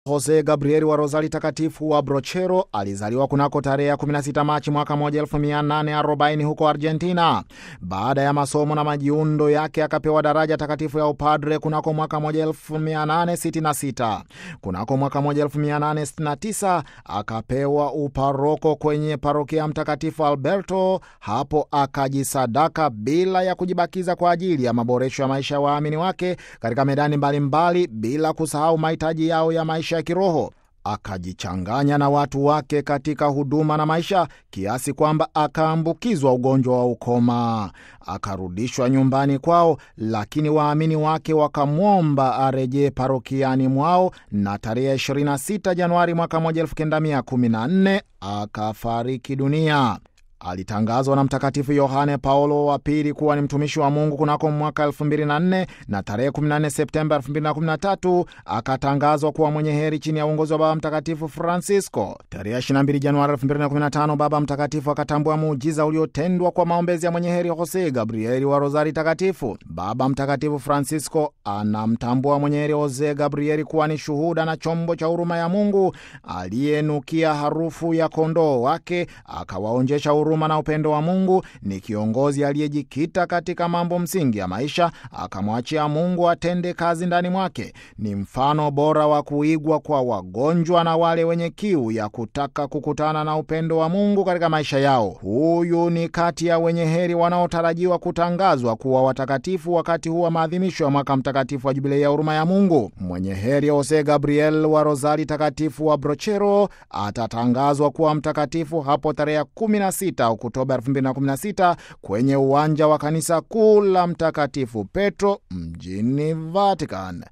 Jose Gabrieli wa Rozari Takatifu wa Brochero alizaliwa kunako tarehe 16 Machi mwaka 1840 huko Argentina. Baada ya masomo na majiundo yake akapewa daraja takatifu ya upadre kunako mwaka 1866. Kunako mwaka 1869 akapewa uparoko kwenye parokia Mtakatifu Alberto. Hapo akajisadaka bila ya kujibakiza kwa ajili ya maboresho ya maisha ya waamini wake katika medani mbalimbali mbali, bila kusahau mahitaji yao ya maisha ya kiroho. Akajichanganya na watu wake katika huduma na maisha kiasi kwamba akaambukizwa ugonjwa wa ukoma, akarudishwa nyumbani kwao, lakini waamini wake wakamwomba arejee parokiani mwao, na tarehe 26 Januari mwaka 1914 akafariki dunia. Alitangazwa na Mtakatifu Yohane Paulo wa Pili kuwa ni mtumishi wa Mungu kunako mwaka 2004 na tarehe 14 Septemba 2013 akatangazwa kuwa mwenye heri chini ya uongozi wa Baba Mtakatifu Francisco. Tarehe 22 Januari 2015 Baba Mtakatifu akatambua muujiza uliotendwa kwa maombezi ya mwenye heri Jose Gabrieli wa Rozari Takatifu. Baba Mtakatifu Francisco anamtambua mwenye heri Jose Gabrieli kuwa ni shuhuda na chombo cha huruma ya Mungu aliyenukia harufu ya kondoo wake akawaonjesha huruma na upendo wa Mungu. Ni kiongozi aliyejikita katika mambo msingi ya maisha, akamwachia Mungu atende kazi ndani mwake. Ni mfano bora wa kuigwa kwa wagonjwa na wale wenye kiu ya kutaka kukutana na upendo wa Mungu katika maisha yao. Huyu ni kati ya wenye heri wanaotarajiwa kutangazwa kuwa watakatifu wakati huu wa maadhimisho ya mwaka mtakatifu wa Jubilei ya huruma ya Mungu. Mwenye heri Jose Gabriel wa Rozari Takatifu wa Brochero atatangazwa kuwa mtakatifu hapo tarehe 16 Oktoba 2016 kwenye uwanja wa kanisa kuu la Mtakatifu Petro mjini Vatican.